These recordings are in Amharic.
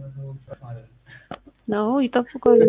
ነው ይጠብቃሉ።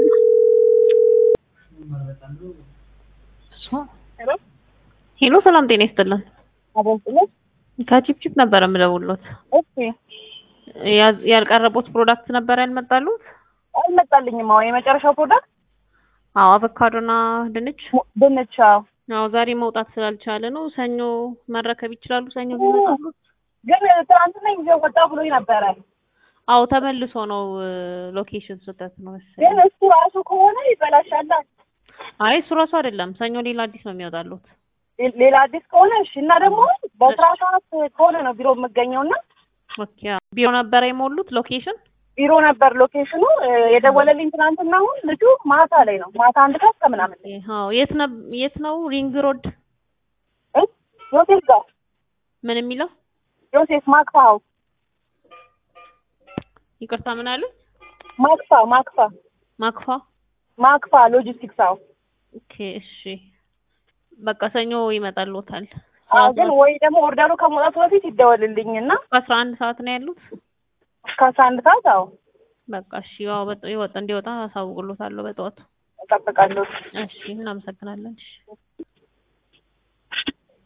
ሄሎ ሰላም ጤና ይስጥልን። አበስለት ከቺፕቺፕ ነበር የምደውልዎት። እሺ ያዝ- ያልቀረቡት ፕሮዳክት ነበር ያልመጣሉት? አልመጣልኝም። አሁን የመጨረሻው ፕሮዳክት አዎ አቮካዶና ድንች። ሙ- ድንች። አዎ አዎ ዛሬ መውጣት ስላልቻለ ነው። ሰኞ መረከብ ይችላሉ? ሰኞ ቢመጣሉት? ግን ትናንትና ይዤው ወጣ ብሎኝ ነበረ። አዎ ተመልሶ ነው ሎኬሽን ስህተት ነው መሰለኝ። ግን እሱ ራሱ ከሆነ ይበላሻል። አይ እሱ ራሱ አይደለም። ሰኞ ሌላ አዲስ ነው የሚወጣሉት። ሌ- ሌላ አዲስ ከሆነ እሺ። እና ደግሞ በስራ ሰዓት ከሆነ ነው ቢሮ የምገኘው እና ኦኬ አዎ። ቢሮ ነበረ የሞሉት ሎኬሽን? ቢሮ ነበር ሎኬሽኑ። እ፣ የደወለልኝ ትናንትና አሁን ልጁ ማታ ላይ ነው ማታ አንድ ሰዓት ከምናምን ላይ አዎ የት ነው የት ነው? ሪንግ ሮድ እ? ዮሴፍ ጋር ምን የሚለው ዮሴፍ ማክፋ ሀውስ ይቅርታ ምን አለ? ማክፋ ማክፋ ማክፋ ማክፋ ሎጂስቲክስ ሀውስ ኦኬ እሺ። በቃ ሰኞ ይመጣልዎታል። አዎ ግን ወይ ደግሞ ኦርደሩ ከመውጣቱ በፊት ይደወልልኝ እና አስራ አንድ ሰዓት ነው ያሉት። እስከ አስራ አንድ ሰዓት አዎ በቃ እሺ። ያው በጥ- ይወጣ እንዲወጣ አሳውቅሎታለሁ በጠዋቱ። እጠብቃለሁ። እሺ እናመሰግናለን። እሺ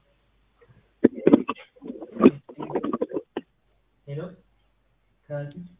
ሄሎ ከዚህ